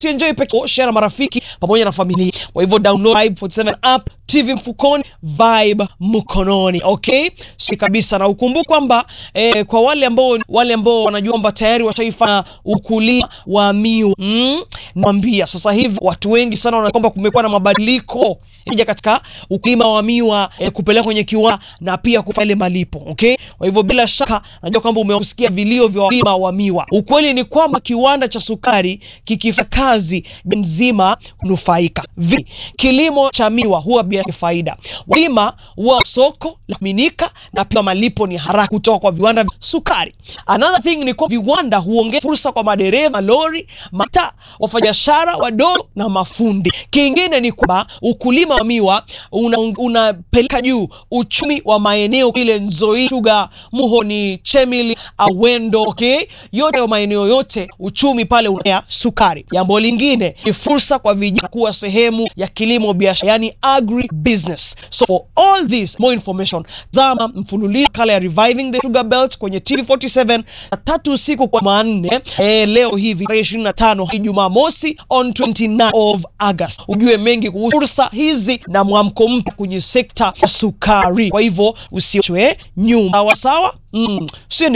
enjoy peke share na marafiki pamoja na familia. Kwa hivyo download Vibe 47 app, TV mfukoni, Vibe mkononi. Okay, si kabisa, na ukumbuke kwamba eh, kwa wale ambao wale ambao wanajua kwamba tayari washaifanya ukulima wa miwa mm, naambia sasa hivi watu wengi sana wanaona kwamba kumekuwa na mabadiliko ija katika ukulima wa miwa eh, kupeleka kwenye kiwanda na pia kufanya ile malipo. Okay, kwa hivyo bila shaka najua kwamba umesikia vilio vya wakulima wa miwa. Ukweli ni kwamba kiwanda cha sukari kikifanya kazi mzima kunufaika. Vi, kilimo cha miwa huwa biashara faida. Wakulima huwa soko la kuaminika na pia malipo ni haraka kutoka kwa viwanda vya sukari. Another thing ni kwa viwanda huongeza fursa kwa madereva lori, mata, wafanyabiashara wadogo na mafundi. Kingine ni kwamba ukulima wa miwa unapeleka una juu uchumi wa maeneo ile Nzoi, Sugar, Muhoni, Chemili, Awendo, okay? Yote ya maeneo yote uchumi pale unaya sukari. Jambo lingine ni fursa kwa vijana kuwa sehemu ya kilimo biashara, yani agri business. So for all this more information, zama mfululizo kala ya Reviving the Sugar Belt kwenye TV47 na tatu usiku kwa manne eh, leo hivi tarehe 25 Jumamosi on 29 of August, ujue mengi kuhusu fursa hizi na mwamko mpya kwenye sekta ya sukari. Kwa hivyo usiachwe nyuma, sawa sawa, mm.